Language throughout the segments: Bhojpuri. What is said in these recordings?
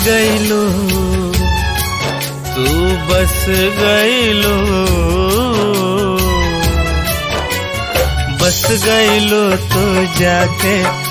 गईलो तू बस गईलो बस गईलो तो जाके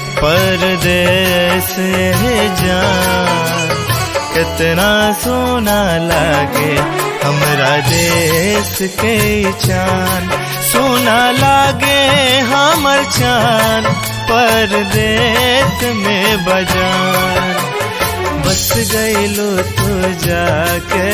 परदेस जान कितना सोना लागे हमरा देश के चान सोना लागे हमर चान परदेश में बजान बस गईलो तो जाके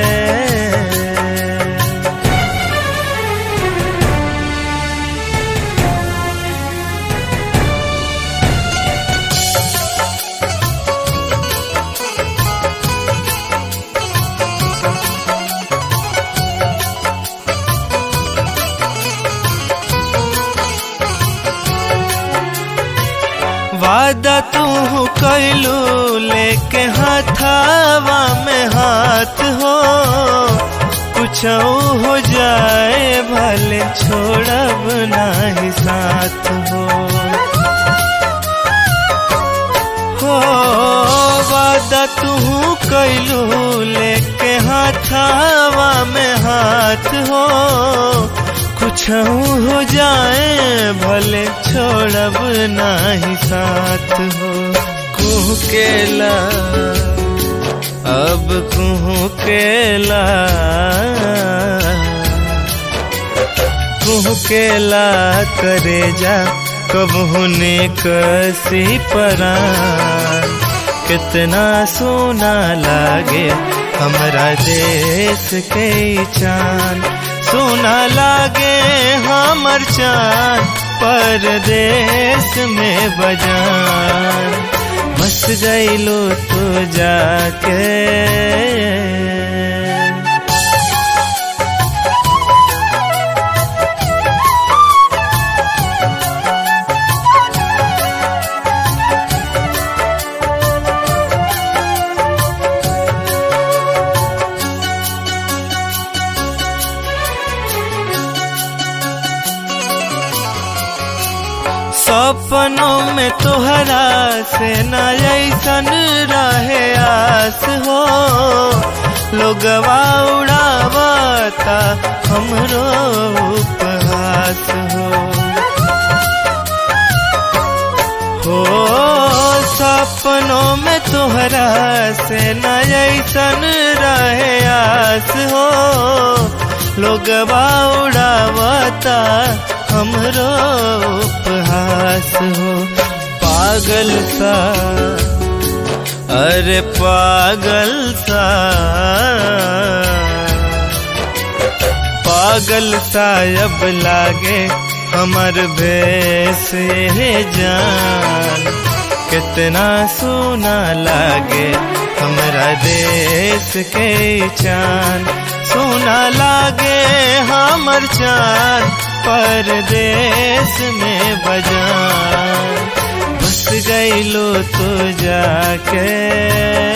वादा तू कैलू लेके हाथावा में हाथ हो कुछ हो जाए भले छोड़ब नाही साथ हो हो वादा तू कैलू लेके हाथावा में हाथ हो कुछ हो जाए भले छोड़ब नाही साथ हो कुह केला अब कुह केला कुह केला करे जा कब होने कसी परान कितना सोना लागे हमरा देश के चांद सोना लागे हमर चांद परदेश में बजान बस गईलो तो जाके सपनों में तोहरा से न ऐसन रहे आस हो लोगवा उड़ावता हमरो उपहास हो हो सपनों में तोहरा से न ऐसन रहे आस हो लोगवा उड़ावता हमरो उपहास हो पागल सा अरे पागल सा पागल सा अब लागे हमर भेस जान कितना सोना लागे हमरा देश के चान सोना लागे हमर चान परदेश में बजान बस गईलो तो जाके